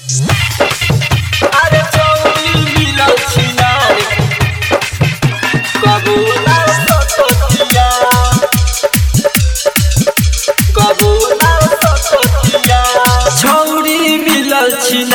अरे चौरी मिलल छिनार कबो ना सततिया कबो ना सततिया छौरी मिलल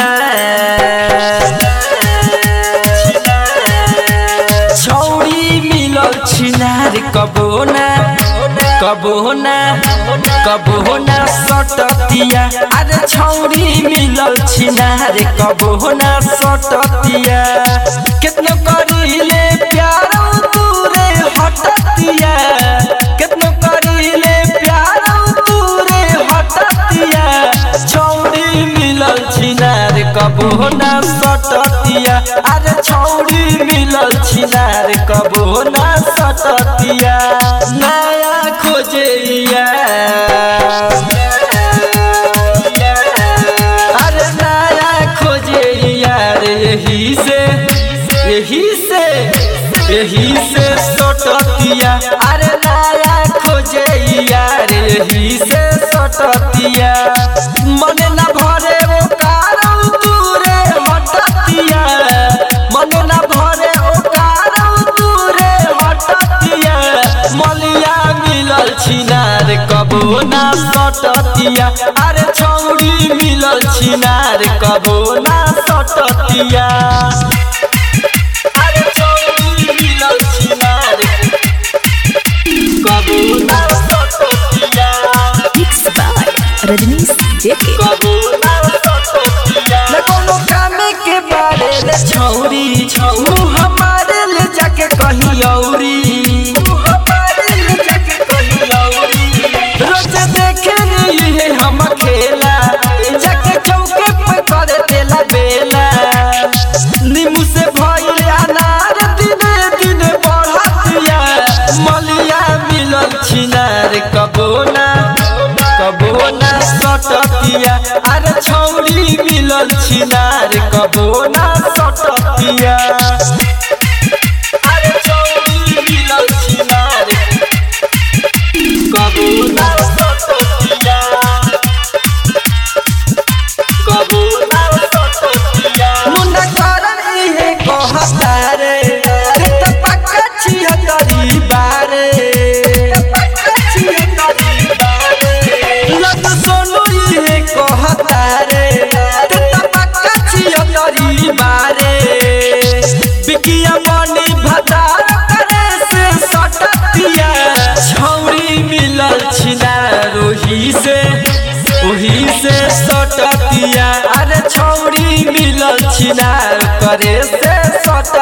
छिनार छौरी मिलल छिनार कबो ना कबो ना कबो ना सटतिया अरे छौरी मिलल छिनार कबो ना सटतिया कितनो करीले प्यार दूरे हटतिया कितनो करीले प्यार दूरे हटतिया छौरी मिलल छिनार कबो ना सटतिया अरे छौरी मिलल छिनार कबो ना सटतिया नया खोजैया अरे नया खोजैया रे यही से यही से यही से सटतिया अरे नया खोजैया रे यही से सटतिया मन न भरे ओ कारौ दूरे हटतिया मन न भरे ओ कारौ दूरे हटतिया मलिया मिलल छिनार कबो ना सटतिया अरे छौरी मिलल छिनार कबो ना सटतिया अरे छौरी मिलल छिनार कबो ना सटतिया Mixed by Rajnish JK. कबो ना सटतिया न कोनो कामे के बारे ले छौरी छौ हमारे ले जाके कहीं औरी हमारे ले जाके कहीं औरी रोज देखे ये हम खेला जाके चौके पे कर देला बेला नीमू से भइल अनार दिने दिने बढ़तिया मलिया मिलल छिनार कबो ना कबो ना सटतिया अरे छौरी मिलल छिनार कबो ना सटतिया अरे छौरी मिलल छिनार कबो ना सटतिया कबो ना सटतिया मुन्ना करन इहे कहता रे ते त पक्का छिया तरी बारे पक्का छिया तरी बारे लत सोनू इहे कहता रे ते त पक्का छिया तरी बारे बिकिया मनी भतार करे से सटतिया छौरी मिलल छिना रोही से ओही से सटतिया अरे छौरी मिलल छिनार करे से सट